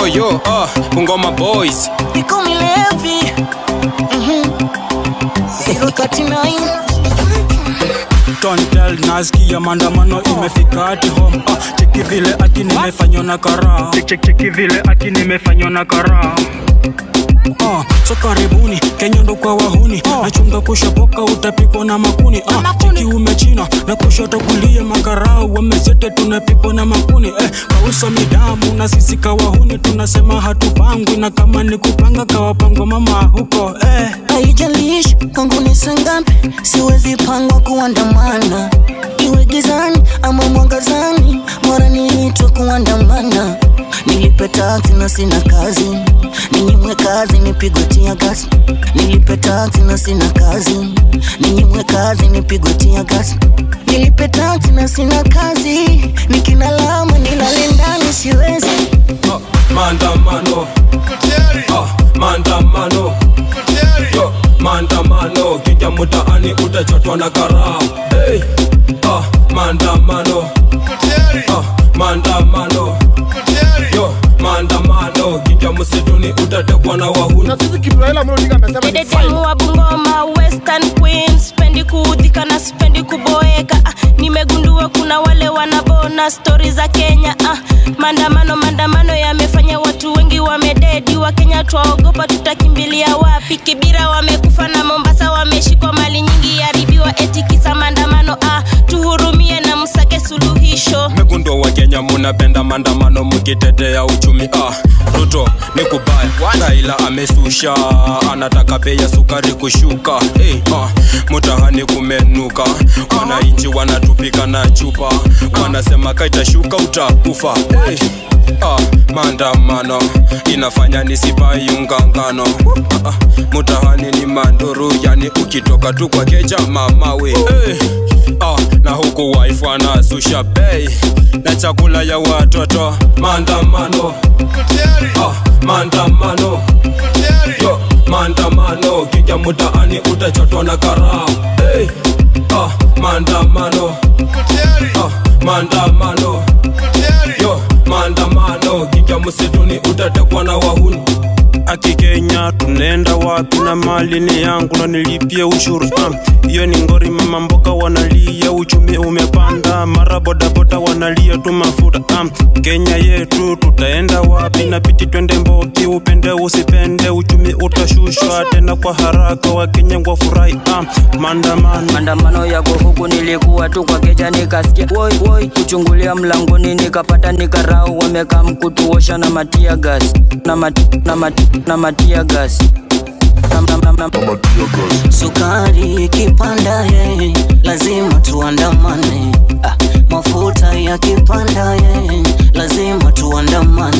yo yo ah Bungoma boys Niko milevi Mhm. 039 Tontel nasikia maandamano imefika hati home ah, cheki vile ati nimefanywa na karaa cheki, cheki vile ati nimefanywa na karaa Ah, so karibuni Kenya ndo kwa wahuni nachunga kushopoka utapikwa na makuni ah, cheki umechina na kushoto kulia makarau wamesete tunapikwa na makuni eh, kausa midamu na sisi kawahuni tunasema hatupangwi na kama ni kupanga kawapangwa mama huko eh. haijalishi kwangu ni sangapi siwezi pangwa kuandamana iwe gizani ama mwangazani mara niitwe kuandamana nilipe taksi na sina kazi ninyimwe kazi nipigwe tia gasi nilipe taksi na sina kazi ninyimwe kazi nipigwe tia gasi nilipe taksi na sina kazi nikinalama nilale ndani siwezi ah, maandamano ah, maandamano yo maandamano kija mtaani utachotwa na karaa hey. ah, maandamano ah, maandamano yo maandamano kija msituni utatekwa na wahuni na sisi Kibraila Amolo Odinga amesema ni Dedetemu fine. wa Bungoma, Western Queen, spendi kuudhika na spendi kuboeka. Ah, nimegundua kuna wale wanabona stori za Kenya. Ah, maandamano maandamano yamefanya watu wengi wamededi. Wa Kenya twaogopa, tutakimbilia wapi? Kibira wamekufa na Mombasa wameshikwa, mali nyingi yaribiwa, eti kisa maandamano. Ah, tuhurumie na msake suluhisho. mekundo wa kenya munapenda maandamano mukitetea uchumi ah, ruto ni kubaya raila amesusha anataka bei ya sukari kushuka hey, ah, mutahani kumenuka wananchi wanatupika na chupa wanasema kaitashuka utakufa hey. Ah, maandamano inafanya nisipaiungangano ah, ah, mutahani ni manduru yani ukitoka tu kwa keja mamawe hey. ah, na huku wife anazusha bei na chakula ya watoto maandamano ah, maandamano yo maandamano kija mtaani utachotwa na karaa hey. ah, maandamano ah, maandamano yo maandamano kija msituni utatekwa na wahuni aki Kenya tunaenda wapi na mali ni yangu na nilipie ushuru Ah, hiyo ni ngori mama mboka wanalia uchumi umepanda mara bodaboda wanalia tu mafuta Ah, Kenya yetu tutaenda wapi na piti twende mboki upende usipende uchumi utashushwa tena kwa haraka wakenya wafurahi Ah, maandamano maandamano yako huku nilikuwa tu kwa keja nikasikia woi woi kuchungulia mlangoni nikapata nikarau wamekaa mkutuosha na matia gas na, mat, na, mat, na matia gas na, na, na, na, sukari ikipanda ye lazima tuandamane ah, mafuta yakipanda ye lazima tuandamane